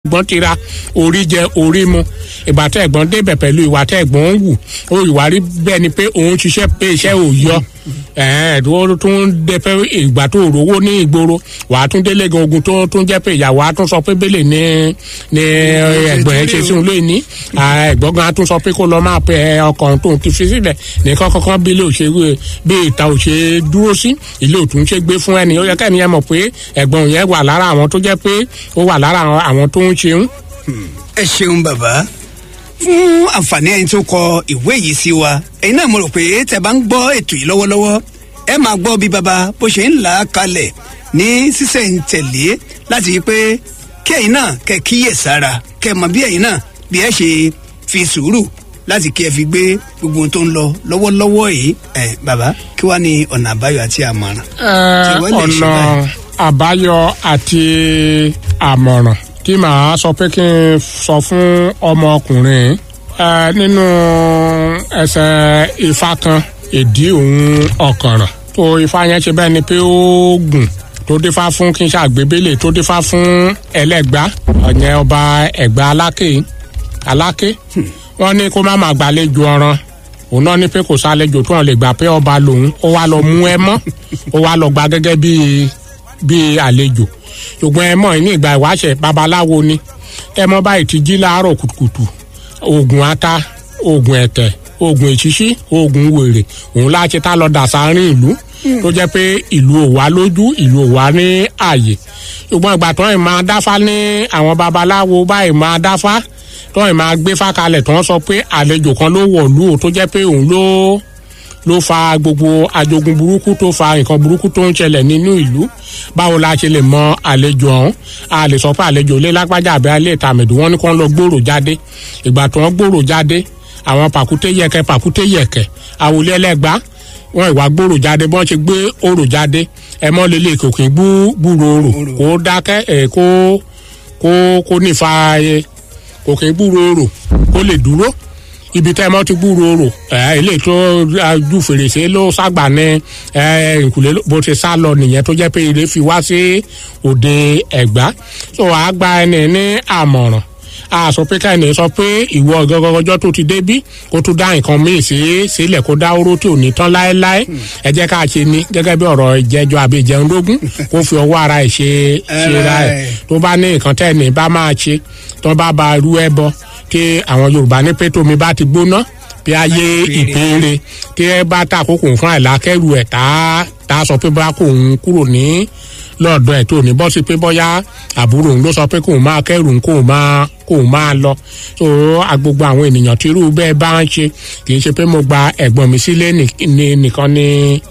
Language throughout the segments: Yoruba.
ẹ̀gbọ́n ti ra orí jẹ orí mu ìgbà tẹ ẹ̀gbọ́n débẹ̀ pẹ̀lú ìwà tẹ ẹ̀gbọ́n ń wù ó ìwà rí bẹ́ẹ̀ ni pé òun ṣiṣẹ́ pé iṣẹ́ ò yọ ẹ̀ẹ́n tó tún dé pé ìgbà tó rówó ní ìgboro wàá tún délé gan ogun tó tún jẹ́ pé ìyàwó á tún sọ pé bẹ́lẹ̀ ní ní ẹ̀gbọ́n ẹ̀ ṣe sí òun lóyún ní ẹ̀gbọ́n gan á tún sọ pé kó lọ máa pẹ ọkàn tóun ti fi sílẹ̀ nìkan kankan bí ilé òṣèré bí ìta òṣè dúró sí ilé òtún ṣe gbé fún ẹni ó yẹ kẹ́ni yẹn mọ̀ pé ẹ̀gbọ́n yẹn wà lára àwọn tó jẹ́ pé ó wà lára àwọn tó ń ṣeun ẹ ṣeun bàbá fún àǹfààní ẹni tó kọ ìwé yìí sí wa ẹ̀yin náà mo rò pé tẹ bá ń gbọ́ ètò yìí lọ́wọ́lọ́wọ́ ẹ máa gbọ́ bí baba bó ṣe ń là á kalẹ̀ ní sísẹ̀ǹtẹ̀lé láti rí pé kí ẹ̀yin náà kẹ́ kíyè sára kẹ́ mọ bí ẹ̀yin náà bí ẹ ṣe fi sùúrù láti kí ẹ fi gbé gbogbo ohun tó ń lọ lọ́wọ́lọ́wọ́ yìí ẹ bàbá kí wàá ní ọ̀nà àbáyọ àti àmọ̀ràn. tí wọ́n lè ṣe ọ̀nà báyìí. àbáyọ àti àmọ̀ràn tí màá sọ pé kí n sọ fún ọmọkùnrin ẹ, nínú ẹsẹ̀ ifá kan ìdí òun ọ̀kànràn tó ifá yẹn ṣe bẹ́ẹ̀ ni pé ó gùn tó dífá fún kí n ṣàgbébélé tó dífá fún ẹlẹ́gbá ọ̀yẹn ọba ẹ̀gbá aláké aláké wọ́n ní kó má má gbàlejò ọ̀ràn òun náà ní pé kò sálejò tó hàn lè gbà pé ọba lòun ó wá lọ mú ẹ mọ́ ó wá lọ gba gẹ́gẹ́ bíi bíi àlejò ṣùgbọ́n ẹ mọ̀ ní ìgbà ìwáṣẹ̀ babaláwo ni ẹ mọ̀ báyìí ti jí láàárọ̀ kùtùkùtù oògùn ata oògùn ẹ̀tẹ̀ oògùn èṣíṣí oògùn wèrè òun láti tá lọ dà sáárín ìlú tó jẹ́ pé ìlú ò wá lójú ìlú ò wá ní àyè ṣùgbọ́n ìgbà tó ń máa dáfá ní àwọn babaláwo báyìí máa dáfá tó ń máa gbé fákalẹ̀ tó ń sọ pé àlejò kan ló wọ̀lú o tó jẹ́ pé òun ló ló fa gbogbo ajogun burúkú tó fa nǹkan burúkú tó ń ṣẹlẹ̀ nínú ìlú báwo la ṣe lè mọ àlejò ọ̀hún a lè sọ pé àlejò ilé lágbájá àbí alẹ́ ìtàmẹ̀dù wọn ní kó ń lọ gbòòrò jáde ìgbà tó ń gbòòrò jáde àwọn pàkúté yẹkẹ pàkúté yẹkẹ àwòlé ẹlẹgbàá wọn ìwà gbòòrò jáde bọ́n ṣe gbé òrò jáde ẹ mọ́ lélẹ̀ kò kí gbú gbúrò òrò kó dákẹ́ ẹ̀ kó kó kó nífa ẹ kò kí gbúrò òrò kó lè dúró ibi tẹ́ ẹ mọ́ ti gbúrò òrò ẹ ilé tó ju fèrèsé ló ságbà ní ẹ ìkùlé bó ti sá lọ nìyẹn tó jẹ́ pé ilé fi wá sí òde ẹ̀gbá tó wàá gba ẹni ní àmọ̀ràn a sọ pé káyọ̀ sọ pé ìwọ gọgọgọjọ tó ti débí kó tún dá nǹkan míì sí sílẹ̀ kó dá oró tí ò ní tán láéláé ẹ jẹ́ ká ṣe ni gẹ́gẹ́ bí ọ̀rọ̀ ìjẹ́jọ́ àbí ìjẹun lógún kó fi ọwọ́ ara ẹ̀ ṣe ṣe ra ẹ̀ tó bá ní nǹkan tẹ́ ní bá máa ṣe tó bá ba irú ẹ bọ kí àwọn yorùbá ní pé tómi bá ti gbóná bí ayé ìpéére tí ẹ bá ta àkókò fún àìlákẹ́rù ẹ̀ tá tá a sọ pé bá kò ń kúrò ní lọ́ọ̀dọ̀ ẹ̀ tó ní bọ́ sí pé bọ́yá àbúrò òun ló sọ pé kóun máa kẹ́rù kóun máa kóun máa lọ so agbogbo àwọn ènìyàn tí irú bẹ́ẹ̀ bá ń ṣe kì í ṣe pé mo gba ẹ̀gbọ́n mi sílé nìkan ní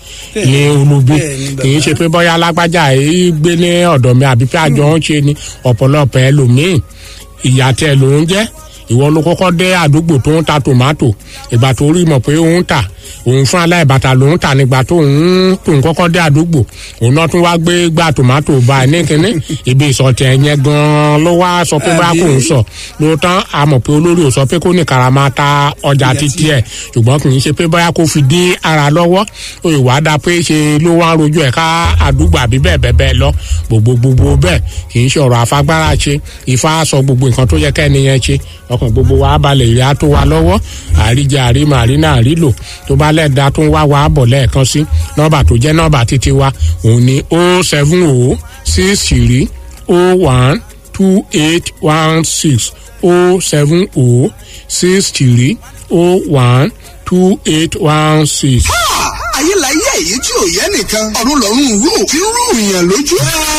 ní olubi kì í ṣe pé bọ́yá alágbájá yìí gbé ní ọ̀dọ̀ mi àbí pé àjọ ń ṣe ni ọ̀pọ̀lọpọ̀ ẹlòmíì ìyá tẹ ló ń jẹ́ ìwọ ló kọ́kọ́ dé àdúgbò tó ń ta tòmátò ìgbà tó rí mọ̀ pé ó ń tà òun fún aláìbàtà ló ń tà nígbà tó ń tó ń kọ́kọ́ dé àdúgbò òun náà tún wá gbé gbà tòmátò bá ẹ ní kínní ibi ìsọ̀tẹ̀ yẹn gan-an ló wá sọ pé bá kò ń sọ lóòótọ́ a mọ̀ pé olórí ò sọ pé kó ní karama ta ọjà títí ẹ̀ ṣùgbọ́n kì í ṣe pé bóyá kó fi dí ara lọ́wọ́ ìwà dá pé ṣe ló wá rojú ẹ̀ ká àdúgbò àbí bẹ́ẹ̀ bẹ́ẹ̀ bẹ́ẹ̀ lọ gbogbo gbogbo bẹ́ẹ̀ kì í ṣe ọ̀rọ̀ àfagbára ṣe Ifá sọ gbogbo nǹkan tó yẹ kẹ́ni yẹn ṣe ọkàn gbogbo wa balẹ̀ ìrìn àtó wa lọ́wọ́ àríjẹ àrímọ àrínà àrílò tó bá lẹ́ẹ̀dá tó ń wá wa bọ̀ lẹ́ẹ̀kan sí nọ́mbà tó jẹ́ nọ́mbà títí wa òun ni o seven o six three o one two eight one six o seven o six three o one two eight one six. ayé la yé èyí tí ò yẹ nìkan ọ̀run lọ́rùn rú tí ń rú ìyàn lójú.